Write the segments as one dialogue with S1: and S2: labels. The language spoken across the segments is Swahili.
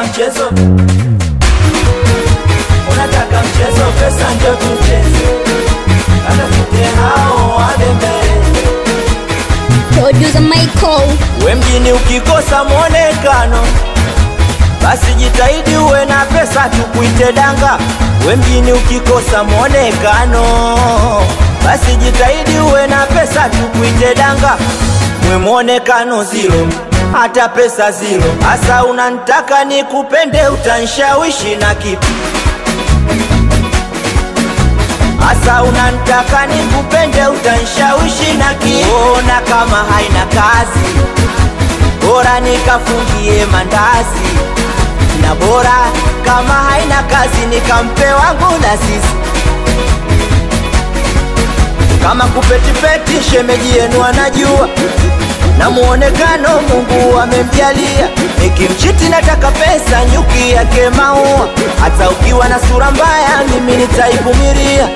S1: mchezo unataka mchezo pesa ndio tucheze katafute hao wabembele
S2: Producer Michael.
S1: we mjini ukikosa mwonekano basi jitahidi uwe na pesa tukuite danga we mjini ukikosa mwonekano basi jitahidi uwe na pesa tukuite danga mwe mwonekano zilo hata pesa zilo hasa unantaka nikupende utanshawishi na kipi Asa unantaka nikupende utanshawishi na kiona kama haina kazi, bora nikafungie mandazi, na bora kama haina kazi nikampe wangu na sisi kama kupetipeti, shemeji yenu anajua na muonekano Mungu amemjalia. Nikimchiti nataka pesa, nyuki yake maua. Hata ukiwa na sura mbaya, mimi nitaivumilia.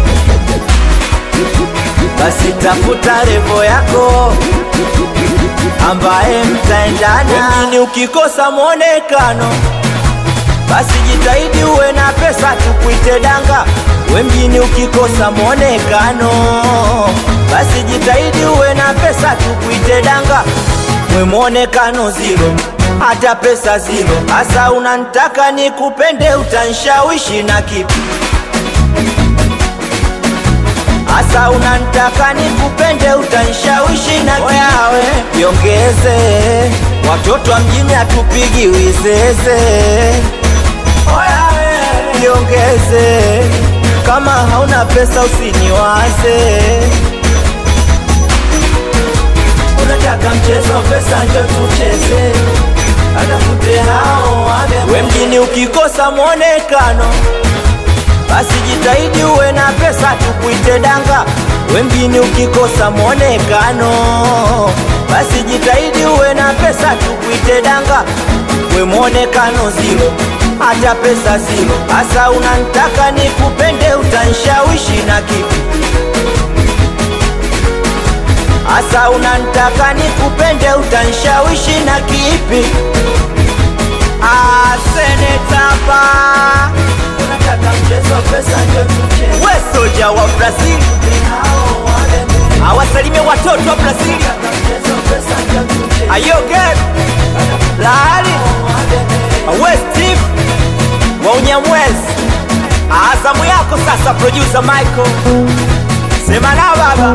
S1: Basi tafuta revo yako ambaye mtaendana. Mjini ukikosa mwonekano basi jitahidi uwe na pesa tukuite danga. We mjini ukikosa mwonekano, basi jitahidi uwe na pesa tukuite danga. We mwonekano zilo, hata pesa zilo. Hasa unantaka nikupende, utanshawishi na kipi? Hasa unantaka nikupende, utanshawishi na kipi? Oyawe, jiongeze, watoto wa mjini hatupigi wizeze niongeze kama hauna pesa usiniwaze unataka mchezo pesa njo tucheze atafute hao wame we mjini ukikosa mwonekano basi jitahidi uwe na pesa tukuite danga we mjini ukikosa mwonekano basi jitahidi uwe na pesa tukuite danga we mwonekano zilo hata pesa zilo hasa unantaka nikupende utanshawishi na kipi hasa unantaka nikupende utanshawishi na kipi asenetapa unataka mchezo pesa ndio tucheze we soja wa brazil awasalimie watoto wa brazili ayoge lahali we steve wa unyamwezi azamu yako sasa producer michael sema na baba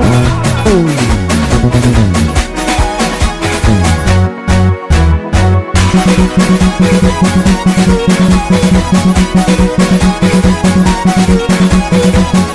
S2: Thank you.